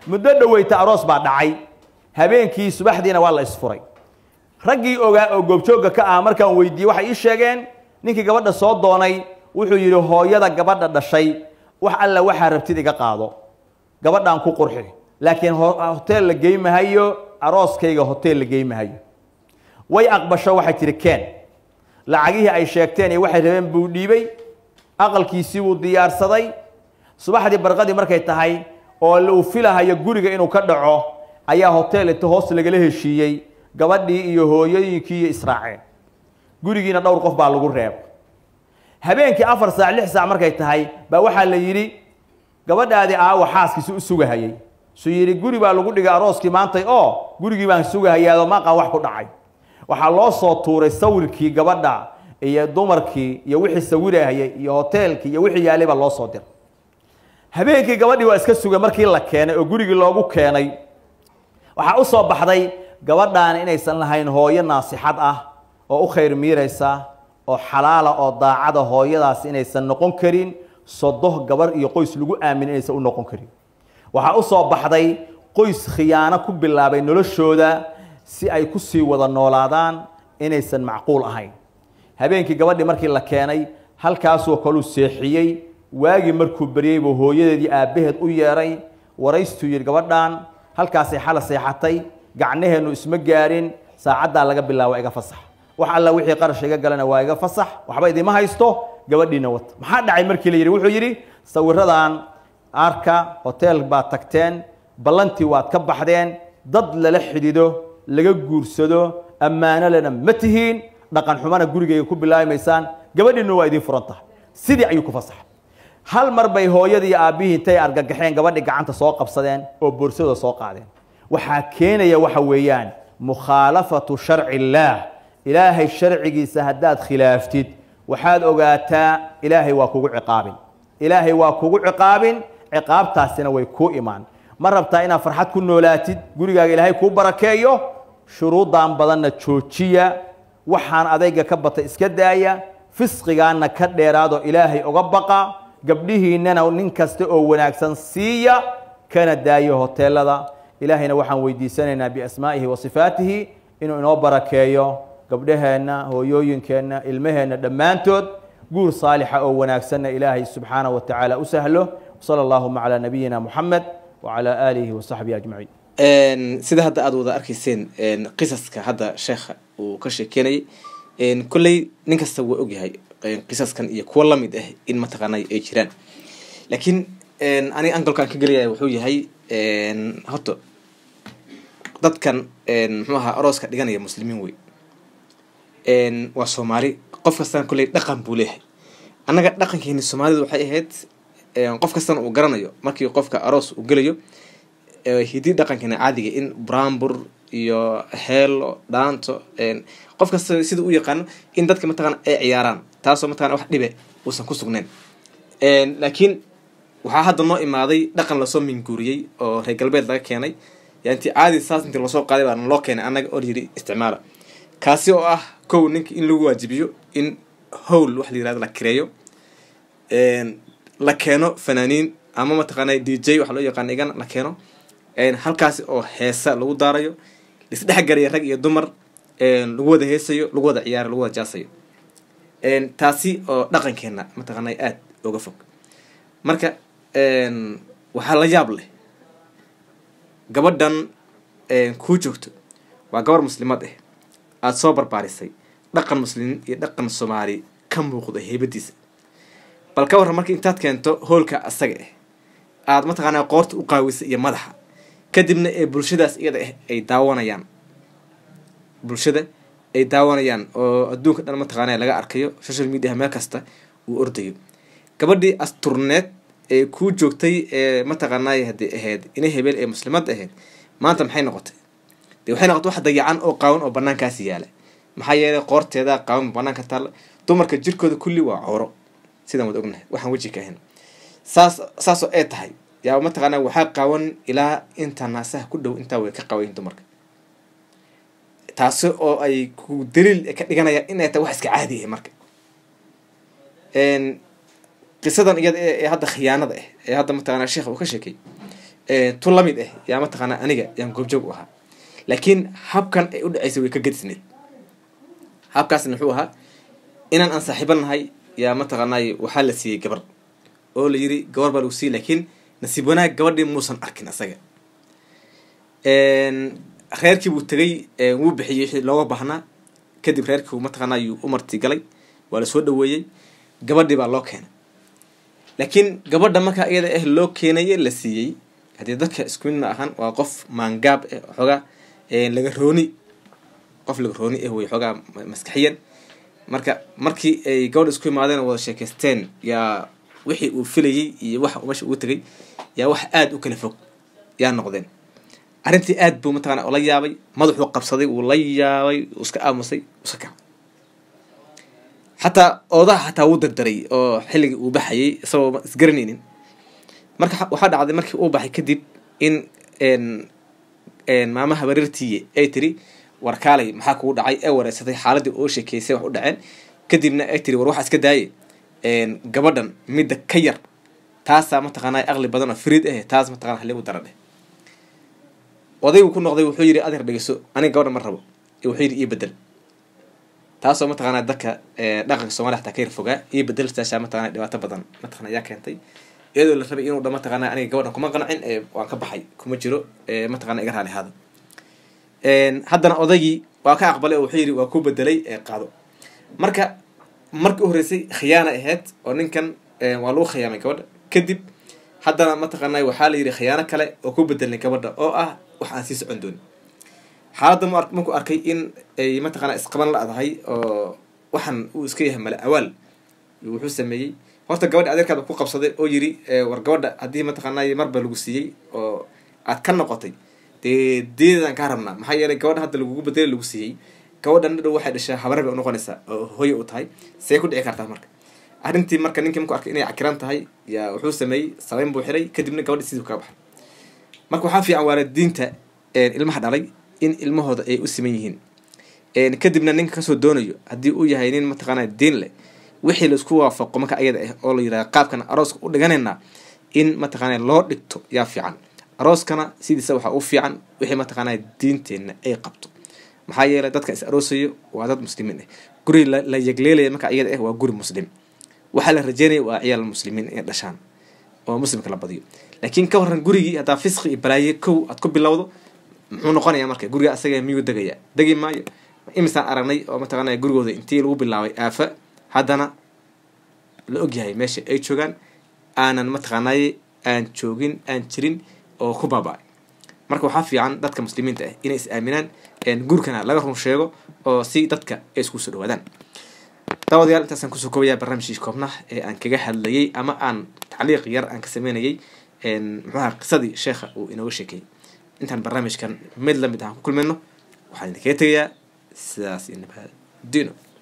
muddo dhoweyta aroos baa dhacay habeenkii subaxdiina waa la isfuray raggii ogaa oo goobjoogga ka ah markaan weydiiyey waxay ii sheegeen ninkii gabadha soo doonay wuxuu yidhi hooyada gabadha dhashay wax alla waxaa rabtid iga qaado gabadhaan ku qurxi laakiin hoteel la gey mahayo arooskayga hoteel la gey mahayo way aqbasho waxay tihi keen lacagihii ay sheegteen iyo waxay rabeen buu dhiibay aqalkiisii wuu diyaarsaday subaxdii barqadii markay tahay oo uu filahayo guriga inuu ka dhaco ayaa hotel inta hoos lagala heshiiyey gabadhii iyo hooyooyinkii iyo israaceen gurigiina dhowr qof baa lagu reeb habeenkii afar saac lix saac markay tahay baa waxaa la yidhi gabadhaadii aawa xaaskiisi u sugahayay suu yidhi guri baa lagu dhigay arooskii maantay oo gurigii baan sugahayaado maqan wax ku dhacay waxaa loo soo tuuray sawirkii gabadha iyo dumarkii iyo wixii sawirahayay iyo hoteelkii iyo wixii yaalay baa loo soo diray habeenkii gabadhii waa iska sugay markii la keenay oo gurigii loogu keenay waxaa u soo baxday gabadhaan inaysan lahayn hooyo naasixad ah oo u khayr miiraysa oo xalaala oo daacada hooyadaas inaysan noqon karin sodoh gabar iyo qoys lagu aamin inaysan u noqon karin waxaa u soo baxday qoys khiyaano ku bilaabay noloshooda si ay ku sii wada noolaadaan inaysan macquul ahayn habeenkii gabadhii markii la keenay halkaasoo kaluu seexiyey waagii markuu beryey buu hooyadeedii aabbaheed u yeedhay waraystuu yidhi gabadhaan halkaasay xala seexatay gacnaheennu isma gaarin saacaddaa laga bilaabo iga fasax wax alla wixii qarash iga galana waa iga fasax waxba idima haysto gabadhiina wata maxaa dhacay markii la yidhi wuxuu yidhi sawiradan arka hotel baad tagteen ballantii waad ka baxdeen dad lala xidhido laga guursado ammaano lena ma tihiin dhaqan xumana gurigayga ku bilaabimaysaan gabadhiina waa idiin furan tahay sidii ayuu ku fasaxay hal mar bay hooyadii iyo aabbihii intay argagaxeen gabadhii gacanta soo qabsadeen oo boorsada soo qaadeen waxaa keenaya waxa weeyaan mukhaalafatu sharci illaah ilaahay sharcigiisa haddaad khilaaftid waxaad ogaataa ilaahay waa kugu ciqaabin ilaahay waa kugu ciqaabin ciqaabtaasina way kuu imaan ma rabtaa inaad farxad ku noolaatid gurigaaga ilaahay kuu barakeeyo shuruuddan badanna joojiya waxaan adayga ka bata iska daaya fisqigaana ka dheeraado ilaahay uga baqa gabdhihiinnana nin kasta oo wanaagsan siiya kana daayo hoteelada ilaahayna waxaan weydiisanaynaa biasmaa'ihi wa sifaatihi inuu inoo barakeeyo gabdhaheenna hooyooyinkeenna ilmaheenna dhammaantood guur saalixa oo wanaagsanna ilaahay subxaana wa tacaala u sahlo sala allahuma calaa nabiyina muxamed wacalaa aalihi wa saxbihi ajmaciin sida hadda aada wada arkayseen qisaska hadda sheekha uu ka sheekeynayay kolley nin kasta waa ogyahay qisaskan iyo kuwo lamid ah in mataqaanay ay jiraan laakiin aniga angolkaan ka gelaya wuxuu yahay horta dadkan muxuu ahaa arooska dhiganaya muslimiin wey waa soomaali qof kastana kolley dhaqan buu leeyahay annaga dhaqankeeni soomaalida waxay ahayd qof kastana uu garanayo markii qofka aroos uu gelayo hidii dhaqankeena caadiga in brambur iyo heelo dhaanto qof kasta sida u yaqaano in dadka mataqana ay ciyaaraan taasoo mataqana wax dhibe uusan ku sugnayn laakiin waxaa hadda noo imaaday dhaqan lasoo minguuriyey oo reer galbeed laga keenay yainti caadi saas intii lasoo qaaday baa loo keenay annaga oo yiri isticmaala kaasi oo ah kow ninka in lagu waajibiyo in howl wax la yirahdo la kireeyo la keeno fanaaniin ama mataqaana d j waxa loo yaqaana igana la keeno halkaasi oo heesa lagu daarayo laisdhexgaraya rag iyo dumar lagu wada heesayo lagu wada ciyaarayo lagu wada jaasayo taasi oo dhaqankeena mataqaana aada uga fog marka waxaa la yaab leh gabadhan kuu joogto waa gabar muslimad ah aada soo barbaarisay dhaqan muslimiin iyo dhaqan soomaali ka muuqda heybadiisa bal ka warran marka intaad keento hoolka asaga ah aada mataqaanaa qoorta u qaawisay iyo madaxa kadibna ee bulshadaas iyada ah ay daawanayaan bulshada ay daawanayaan oo adduunka dhan mataqaana laga arkayo social mediaha meel kasta uu ordayo gabadhii asturneed ee kuu joogtay ee mataqaanay haddii ahayd inay hebeel ee muslimad ahayd maanta maxay noqotay de waxay noqotay wax dayacan oo qaawan oo banaankaasi yaala maxaa yeelay qoorteeda qaawan banaanka taalla dumarka jirkooda kulli waa coro sidaan wada ognahay waxaan weji ka ahayn saas saasoo ay tahay yaa mataqaana waxaa qaawan ilaa inta naasaha ku dhow intaa way ka qawayin dumarka taasi oo ay ku daliil ka dhiganayaan inay tahay wax iska caadi ah marka qisadan iyada ee hadda khiyaanada ah ee hadda mataqana sheekha uu ka sheekay tu lamid ah yaa mataqaanaa aniga yaan goobjoog u ahaa laakiin habkan ay u dhaceysay way ka gedisneed habkaasna muxuu ahaa inaan aan saaxiiba nahay yaa mataqaanay waxaa la siiyey gabar oo la yiri gabar baa lagu siiyey laakiin nasiib wanaag gabadhii muusan arkin asaga reerkii buu tegay wuu bixiyey wixii looga baahnaa kadib reerkii mataqaanaa yuu u marti galay waa la soo dhaweeyey gabadhii baa loo keenay laakiin gabadha markaa iyada ah loo keenaye la siiyey haddii dadka isku mid ma ahan waa qof maangaab eh xoogaa laga rooni qof laga rooni ah wey xoogaa maskaxiyan marka markii ay gabadha isku imaadeen oo wada sheekaysteen yaa wixii uu filayey iyo waxa meesha ugu tegay yaa wax aada u kala fog yaa noqdeen arrintii aad buu mataqana la yaabay madaxuu qabsaday wuu la yaabay uu iska aamusay iska kaca xataa oodaha xataa wuu dardaray oo xilligii uu baxayay isagoo isgaranaynin marka waxaa dhacday markii uu baxay kadib in maamaha barirtiiye ay tiri warkaalay maxaa kugu dhacay ee wareysatay xaaladii oo sheekeysay wax u dhaceen kadibna ay tiri war waxaa iska daaye gabadhan midda ka yar taasaa mataqaanaa aqli badan oo fariid ah taas mataqana haligu daran eh odaygu ku noqday wuxuu yidhi adeer dhegeyso aniga gabadha ma rabo wuxuu yidhi ii bedel taasoo mataqaanaa dadka dhaqanka soomaliya xataa ka yar fogaa ii bedel taashaa mataqana dhibaato badan mataqana ayaa keentay iyadoo la rabay inuu dha mataqaanaa aniga gabadhan kuma qancin waan ka baxay kuma jiro mataqana iga raali ahaada haddana odaygii waa ka aqbalay oo wuxuu yidhi waa ku bedelay qaado marka markii u horreysay khiyaana ahayd oo ninkan waa lagu khiyaamay gabadha kadib haddana mataqaanaa waxaa la yidhi khiyaano kale oo ku bedelnay gabadha oo ah wax aan sii socon doonin xaaladda m markuu arkay in ay mataqaanaa isqaban la-dahay oo waxaan uu iska yahay male awaal wuxuu sameeyey horta gabadha adeerkaada ku qabsaday oo yidhi war gabadha haddii mataqaanaa marba lagu siiyey oo aad ka noqotay dee deedaan kaa rabnaa maxaa yeelay gabadha hadda lagugu bedeli lagu siiyey gabadhan dhow waxay dhashaa habarre bay unoqonaysaa oo hooye u tahay see ku dhici kartaa marka arrintii marka ninkii markuu arkay inay cakiran tahay yaa wuxuu sameeyey sabeyn buu xiray kadibna gabadhi sidii kaga baxay marka waxaa fiican waalidiinta ilmaha dhalay in ilmahooda ay u siman yihiin kadibna ninka kasoo doonayo haddii uu yahay nin mataqaanaa diin leh wixii laisku waafaqo marka ayada ah oo la yidhaha qaabkan arooska u dhiganaynaa in mataqaanaa loo dhigto yaa fiican arooskana sidiisa waxaa u fiican wixii mataqaanaa diinteenna ay qabto maxaa yeelay dadka is aroosayo waa dad muslimiin ah guri la yegleelaya marka iyada ah waa guri muslim waxaa la rajeynaya waa ciyaal muslimiin inay dhashaan oo muslimka la badiyo laakiin ka waran gurigii haddaa fisqi iyo balaaye kow aad ku bilowdo muxuu noqonayaa marka guriga asaga miyuu degaya degi maayo imisaan aragnay oo mataqaanaa gurigooda intii lagu bilaabay aafa haddana la ogyahay meesha ay joogaan aanan mataqaanaaye aan joogin aan jirin oo ku baaba-ay marka waxaa fiican dadka muslimiinta ah inay is aaminaan gurkana laga run sheego oo si dadka ay isku soo dhawaadaan daawadayaal intaasaan kusoo koobayaa barnaamijkii koobnah ee aan kaga hadlayay ama aan tacliiq yar aan ka sameynayay muxuaha qisadii sheekha uu inooga sheekeeyey intaan barnaamijkan mid lamid ah aan ku kulmayno waxaan idinkaga tegayaa sidaas iyo nabadino